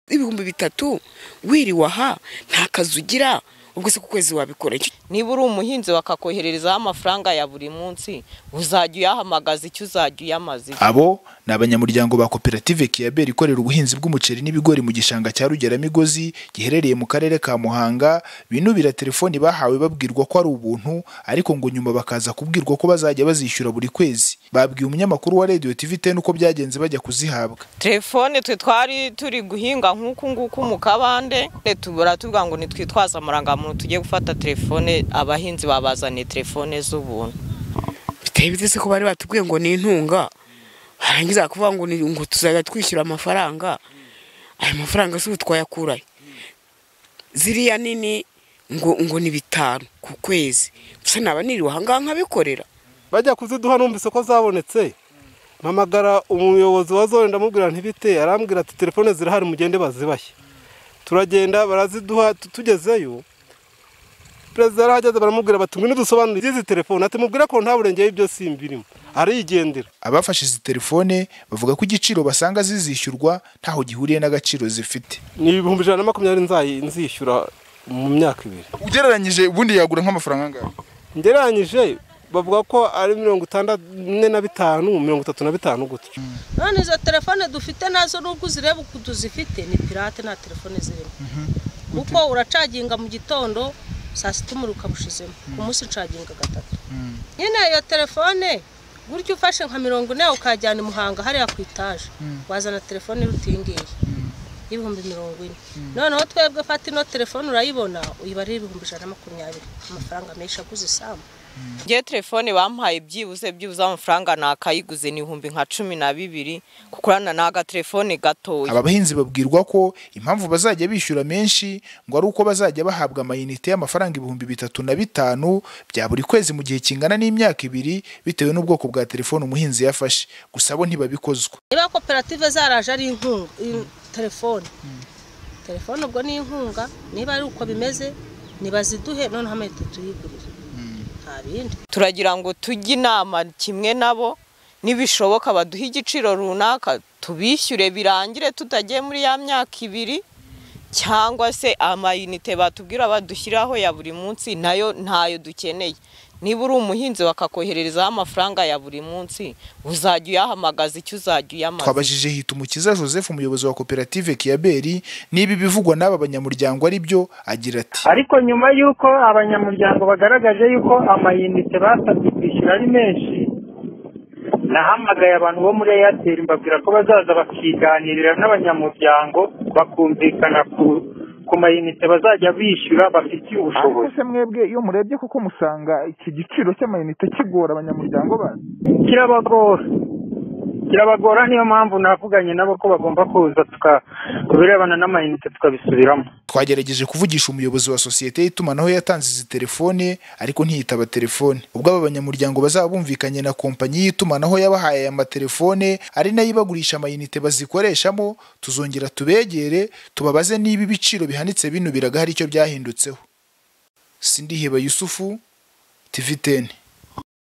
ibihumbi bitatu wiriwaha nta kazi ugira ubwo se ku kwezi wabikora iki niba uri umuhinzi bakakohererezaho amafaranga ya buri munsi uzajya uyahamagaza icyo uzajya uyamaze Abo ni abanyamuryango ba koperative Kiyabera ikorera ubuhinzi bw'umuceri n'ibigori mu gishanga cya Rugeramigozi giherereye mu karere ka Muhanga binubira telefoni bahawe babwirwa ko ari ubuntu ariko ngo nyuma bakaza kubwirwa ko bazajya bazishyura buri kwezi babwiye umunyamakuru wa Radio TV 10 uko byagenze bajya kuzihabwa telefone twe twari turi guhinga nk'uku nguku mu kabande tubura tuvuga ngo nitwitwaze amarangamuntu tujye gufata telefone abahinzi babazaniye telefone z'ubuntu biteye bite se ko bari batubwiye ngo ni intunga barangiza kuvuga ngo ni- ngo tuzajya twishyura amafaranga ayo mafaranga se ubu twayakurahe ziriya nini ngo ngo ni bitanu ku kwezi gusa naba niriwe ahangaha nkabikorera bajya kuziduha numvise ko zabonetse mpamagara umuyobozi wa zone ndamubwira ntibite arambwira ati telefone zirahari mugende bazibashye turagenda baraziduha tu- tugezeyo perezida yarahageze baramubwira bati ngwino dusobanurire iby'izi telefone ati mubwire ko nta burenge y'ibyo simba irimo arigendera abafashe izi telefone bavuga ko igiciro basanga zizishyurwa ntaho gihuriye n'agaciro zifite ni ibihumbi ijana na makumyabiri nzayi- nzishyura mu myaka ibiri ugereranyije ubundi yagura nk'amafaranga angahe ngereranyije bavuga ko ari mirongo itandatu ine na bitanu mirongo itatu na bitanu gutyo none izo telefone dufite nazo nubwo uzireba ukuntu zifite ni pirate nta telefone zirimo kuko uracaginga mu gitondo saa sita umuriro ukawushizemo ku munsi ucaginga gatatu nyine iyo telefone burya ufashe nka mirongo ine ukajyana i muhanga hariya ku itaje wazana telefone iruta iyi ngiyi y'ibihumbi mirongo ine noneho twebwe fata ino telefone urayibona uyibare ibihumbi ijana na makumyabiri amafaranga menshi aguze isambu ngewe telefone bampaye byibuze byibuze amafaranga nakayiguze ni ibihumbi nka cumi na bibiri kukurana n'agatelefone gatoya Aba bahinzi babwirwa ko impamvu bazajya bishyura menshi ngo ari uko bazajya bahabwa amayinite y'amafaranga ibihumbi bitatu na bitanu bya buri kwezi mu gihe kingana n'imyaka ibiri bitewe n'ubwoko bwa telefone umuhinzi yafashe gusa bo ntibabikozwa niba koperative zaraje ari inkunga in- telefone telefone ubwo ni inkunga niba ari uko bimeze nibaziduhe noneho amahita tuyigurire nta bindi turagira ngo tujye inama kimwe nabo nibishoboka baduhe igiciro runaka tubishyure birangire tutagiye muri ya myaka ibiri cyangwa se amayinite batubwira badushyiraho ya buri munsi nayo ntayo dukeneye niba uri umuhinzi bakakohererezaho amafaranga ya buri munsi uzajya uyahamagaza icyo uzajya uyamaze twabajije Hitumukiza Joseph umuyobozi wa koperative Kiyaberi niba ibivugwa n'aba banyamuryango ari byo agira ati ariko nyuma y'uko abanyamuryango bagaragaje y'uko amayinite basabwe kwishyura ari menshi nahamagaye abantu bo muri eyateri mbabwira ko bazaza bakiganirira n'abanyamuryango bakumvikana ku ku mayinite bazajya bishyura bafitiye ubushobozi se mwebwe iyo murebye kuko musanga iki giciro cy'amayinite kigora abanyamuryango bandi kirabagora kirabagora niyo mpamvu navuganye nabo ko bagomba kuza tuka ku birebana n'amayinite tukabisubiramo twagerageje kuvugisha umuyobozi wa sosiyete y'itumanaho yatanze izi telefone ariko ntiyitaba telefone ubwo aba banyamuryango bazaba bumvikanye na kompanyi y'itumanaho yabahaye aya matelefone ari nayo ibagurisha amayinite bazikoreshamo tuzongera tubegere tubabaze niba ibiciro bihanitse binubiraga hari icyo byahindutseho sindiheba yusufu tivi teni